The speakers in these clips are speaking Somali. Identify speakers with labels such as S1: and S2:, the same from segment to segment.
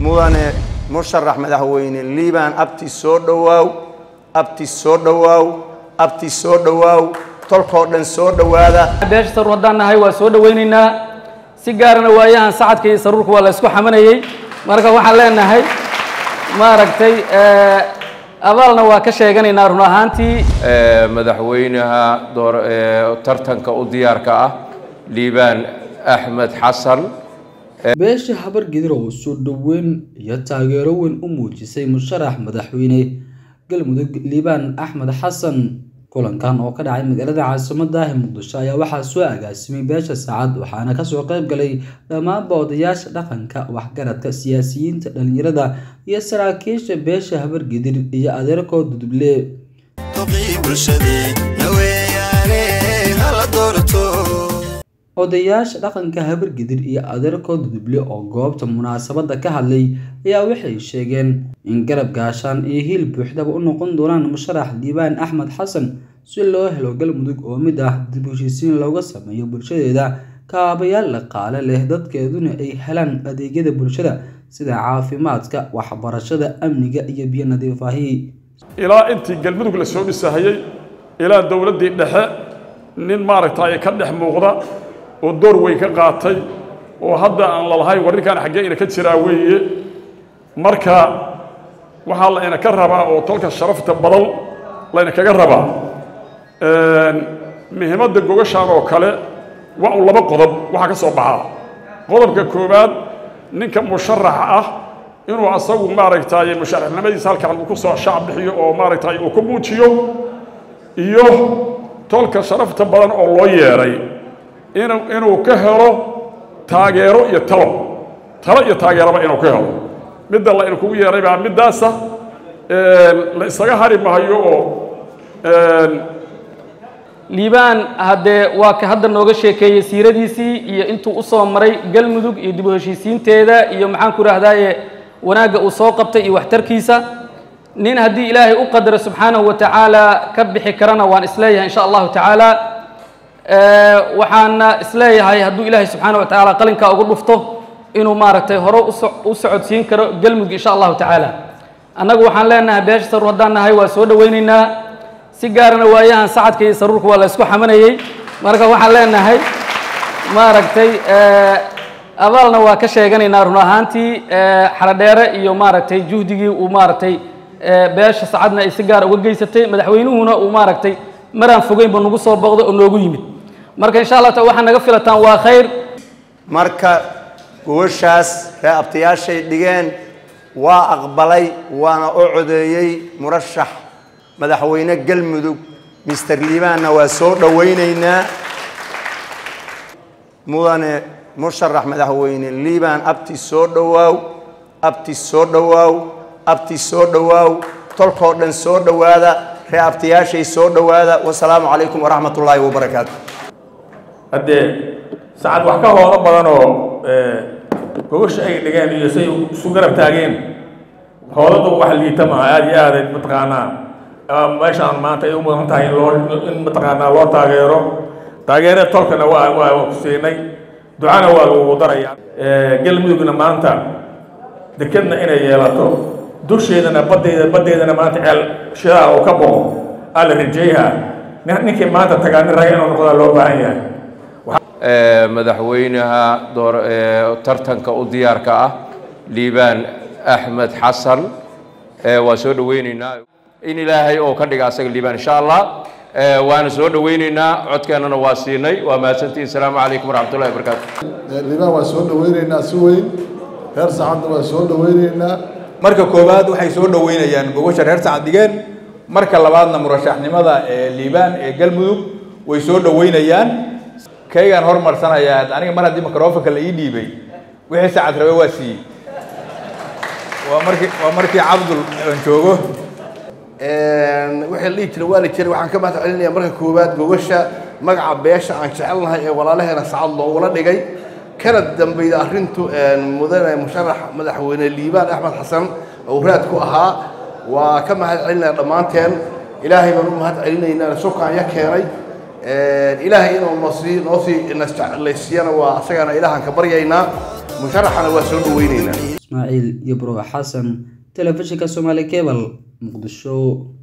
S1: mudane musharax madaxweyne liibaan abti soo dhowaaw abti soo dhowaaw abti soo dhowaaw tolkoo dhan soo dhowaada
S2: beesha saruur haddaan nahay waa soo dhowaynaynaa si gaarana waayahan sacadka iyo saruurka waa la isku xamanayey marka waxaan leenahay maaragtay abaalna waa ka sheeganaynaa run ahaantii
S3: madaxweynaha door tartanka u diyaarka ah liibaan axmed xasan
S4: beesha habargedir oo soo dhoweyn iyo taageero weyn u muujisay musharax madaxweyne galmudug liibaan axmed xasan kulankan oo ka dhacay magaalada caasimada ah ee muqdisho ayaa waxaa soo agaasimay beesha saacad waxaana kasoo qayb galay dhammaanba odayaasha dhaqanka waxgaradka siyaasiyiinta dhalinyarada iyo saraakiisha beesha habargedir iyo adeerkood duduble odayaasha dhaqanka habargedir iyo adeerkood duduble oo goobta munaasabada ka hadlay ayaa waxay sheegeen in garab gaashaan iyo hiil buuxdaba u noqon doonaan musharax liibaan axmed xasan si loo helo galmudug oo mid ah dib heshiisiin looga sameeyo bulshadeeda kaabayaal dhaqaale leh dadkeeduna ay helaan adeegyada bulshada sida caafimaadka waxbarashada amniga iyo biyo nadiif ahi
S5: ilaa intii galmudug la soo dhisahayey ilaa dowladdii dhexe nin maaragtay ka dhex muuqda oo door weyn ka qaatay oo hadda aan lalahayn warrinkan xaggee ina ka jiraa weeye marka waxaa la ina ka rabaa oo tolka sharafta badan layna kaga rabaa muhiimadda gogashaan oo kale waa un laba qodob waxaa ka soo baxaa qodobka koowaad ninka musharaxa ah inuu asagu maaragtay musharaxnimadiisa halkan uu ku soo shaac bixiyo oo maaragtay uu ku muujiyo iyo tolka sharafta badan oo loo yeedhay inuu inuu ka helo taageero iyo talo talo iyo taageeraba inuu ka helo midda la inkugu yeedhay baa middaasa la isaga hari mahayo oo
S2: liibaan haddee waa ka hadda nooga sheekeeyey siiradiisii iyo intuu usoo maray galmudug iyo dib u heshiisiinteeda iyo maxaan ku idhahdaaye wanaagga uu soo qabtay iyo waxtarkiisa nin haddii ilaahay u qadaro subxaanahu wa tacaala ka bixi karana waan isleeyahay insha allahu tacaala waxaana isleeyahay hadduu ilaahay subxaana wa tacaala qalinkaa ugu dhufto inuu maaragtay hore u socodsiin karo galmudug insha allahu tacaala annagu waxaan leenahay beesha saruur haddaan nahay waa soo dhowaynaynaa si gaarana waayahan sacadka iyo saruurka waa la isku xamanayey marka waxaan leenahay maaragtay abaalna waa ka sheeganaynaa run ahaantii xaradheere iyo maaragtay juhdigii uu maaragtay beesha sacadna ay si gaara uga geysatay madaxweynuhuna uu maaragtay maraan fogeynba nagu soo booqday oo noogu yimid marka insha allah taala waxaa naga filataan waa khayr
S1: marka gogoshaas ree abtayaashay dhigeen waa aqbalay waana u codeeyey murashax madaxweyne galmudug mister liibaanna waa soo dhowaynaynaa mudane musharax madaxweyne liibaan abti soo dhowaaw abti soo dhowaaw abti soo dhowaaw tolkoo dhan soo dhowaada ree abtayaashay soo dhowaada wasalaamu calaykum waraxmat ullaahi wabarakaatu
S6: haddee sacad wax ka hoodo badan oo gogosha ay dhigeen iyo say isu garab taageen hoodadu wax liita maaha aada iyo aada mataqaanaa meeshaan maanta ay u mudan tahay in loo in mataqaanaa loo taageero taageerada tolkana waa waa ku siinay ducana waa lagu daraya galmudugna maanta dekedna inay yeelato dusheedana badeeda badeedana maanta ceel shidaal oo ka boqo aa la rajeeyaa ninkii maanta tagaa nin raga inuu noqdaa loo baahan yahay
S3: madaxweynaha door tartanka u diyaarka ah liibaan axmed xasan waa soo dhoweyneynaa in ilaahay oo ka dhiga asaga liibaan insha allah waana soo dhoweyneynaa codkeennana waa siinay waa mahadsantihin asalaamu calaykum waraxmatullahi wabarakaatu
S7: liibaan waa soo dhoweyneynaa si weyn reer sacadna waa soo dhoweyneynaa
S8: marka koowaad waxay soo dhoweynayaan gogosha reer sacad dhigeen marka labaadna murashaxnimada ee liibaan ee galmudug way soo dhoweynayaan kaygaan hormarsanayaa aniga mar haddii microfonka la ii dhiibay wixii sacad rabe waa siiyey waa markii waa markii cabdul aan joogo
S9: wixii la dhihi jiray waa la jiray waxaan ka mahad celinayaa marka koowaad gogasha magaca beesha aan jecelnahay ee walaalaheena sacad loogula dhigay kana dambayda arrintu mudane musharax madaxweyne liibaan axmed xasan oo raad ku ahaa waa ka mahad celinaya dhammaanteen ilaahay baan u mahad celinaynaa sukaan ya keenay ilaahay inuu noosii noosii nasjeclaysiiyana waa asagana ilaahaan ka baryaynaa musharaxana waa soo dhaweynaynaa
S4: ismaaciil yabro xasan telefishinka soomaali cebal muqdisho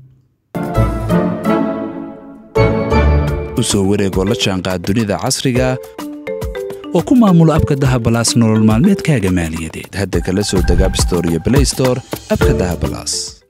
S10: usoo wareegoo la jaanqaad dunida casriga oo ku maamulo abka dahabalaas nolol maalmeedkaaga maaliyadeed hadda kala soo deg abstore iyo blaystore abka dahabalaas